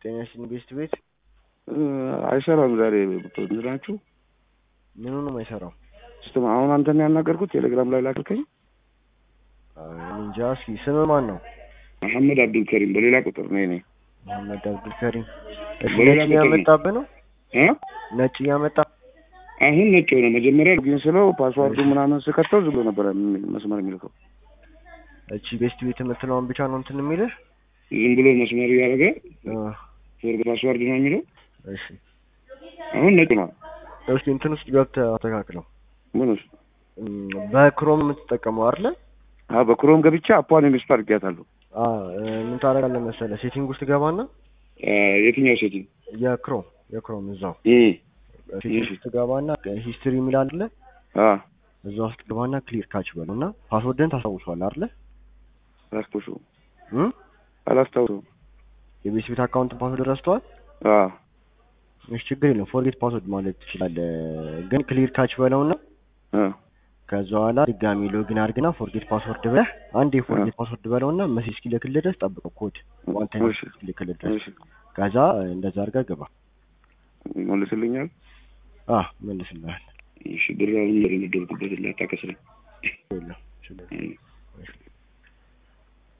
ጤና ይስጥልኝ ቤስት ቤት አይሰራም ዛሬ እንትናችሁ ምኑ ነው የማይሰራው? ስትም አሁን አንተን ያናገርኩት ቴሌግራም ላይ ላክልከኝ። እኔ እንጃ። እስኪ ስም ማን ነው? መሐመድ አብዱል ከሪም በሌላ ቁጥር ነው እኔ መሐመድ አብዱል ከሪም። እሺ በሌላ ነጭ ቁጥር ነው። እያመጣብህ ነው? እ ነጭ እያመጣ አሁን ነጭ ሆነ። መጀመሪያ ግን ስለው ፓስዋርዱ ምናምን ስከተው ዝም ብሎ ነበረ የሚ- መስመር የሚልከው እቺ ቤስት ቤት የምትለውን ብቻ ነው እንትን የሚልህ? ዝም ብሎ መስመር እያደረገ እ ፎርግ ፓስዋርድ ነው የሚለው። እሺ አሁን ነጭ ነው። እስኪ እንትን ውስጥ ገብተህ አስተካክለው። ምን ውስጥ እም፣ በክሮም የምትጠቀመው አይደለ? አ በክሮም ገብቼ አፓን ኢንስቶል አድርጊያታለሁ። አ እ፣ ምን ታደርጋለህ መሰለህ? ሴቲንግ ውስጥ ገባና አ፣ የትኛው ሴቲንግ? የክሮም የክሮም እዛው እ ሴቲንግ ውስጥ ገባና ሂስትሪ የሚል አለ አ እዛ ውስጥ ገባና ክሊር ካች በለው እና ፓስወርድን ታስታውሷል አይደለ? አላስታውሰውም እም አላስታውሰውም። የቤት ቤት አካውንት ፓስወርድ ረስተዋል? አ እሺ ችግር የለም ፎርጌት ፓስወርድ ማለት ትችላለህ። ግን ክሊር ካች በለውና አ ከዛ በኋላ ድጋሚ ሎጊን አድርግና ፎርጌት ፓስወርድ ብለህ አንዴ ፎርጌት ፓስወርድ በለውና መሴጅ እስኪልክልህ ድረስ ጠብቀው ኮድ ዋን ታይም እሺ እስኪልክልህ ድረስ እሺ ከዛ እንደዛ አድርገህ ግባ። ይመልስልኛል። አ መልስልሃል። እሺ ብር አሁን የደረደርኩበት ላታከስረኝ የለም ችግር የለም። እሺ